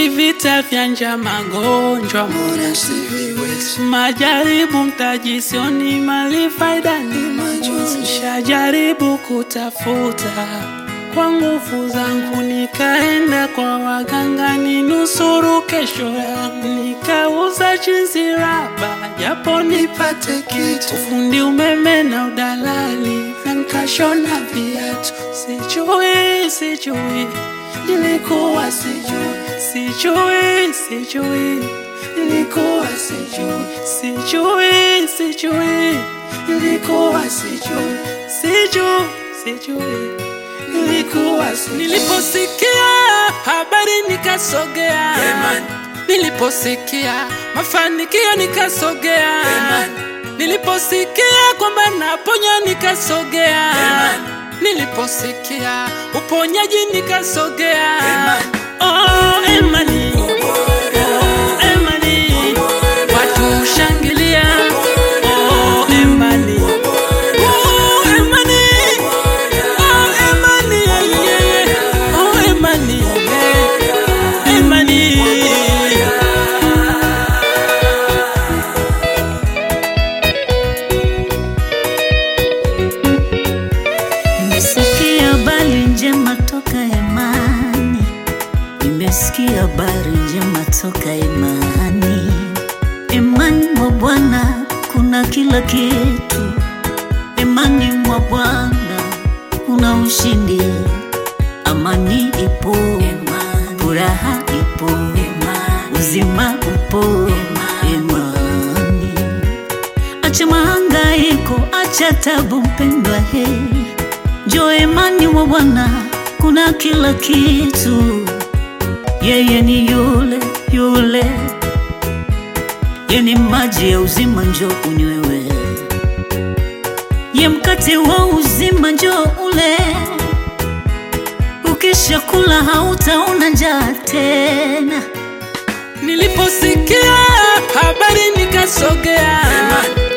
vita vya njaa, magonjwa, Mbona siviwezi? majaribu, mtaji sioni, mali faida ni majonzi. Shajaribu kutafuta kwa nguvu zangu, nikaenda kwa waganga ninusuru kesho yangu, nikauza chizi raba japo Nipate kitu ufundi umeme na udalali na nkashona viatu. Sijui, sijui, nilikuwa sijui, sijui, sijui, nilikuwa sijui, sijui, sijui, nilikuwa sijui, sijui, sijui, nilikuwa sijui. Niliposikia habari nikasogea, Amen. niliposikia mafanikio nikasogea, Amen. niliposikia kwamba naponya nikasogea, Amen. niliposikia uponyaji nikasogea. Amen. Oh, Emani. Oh, Emani. Watu shangilia. Oh, Emani. Oh, Emani. Oh, Emani, yeah, yeah. Oh, Emani, yeah. Emani. Nimesikia habari njema toka Emani, nimesikia habari njema toka Emani. Emani mwa Bwana kuna kila kitu, Emani mwa Bwana kuna ushindi, amani ipo, furaha ipo, uzima upo, Emani. Acha mahangaiko, acha tabu, mpendwa he, njoo Emani mwa Bwana, kuna kila kitu. Yeye ni yule yule, ye ni maji ya uzima, njoo unywewe. Ye mkate wa uzima, njoo ule. Ukisha kula hautaona njaa tena. Niliposikia habari nikasogea, Amen.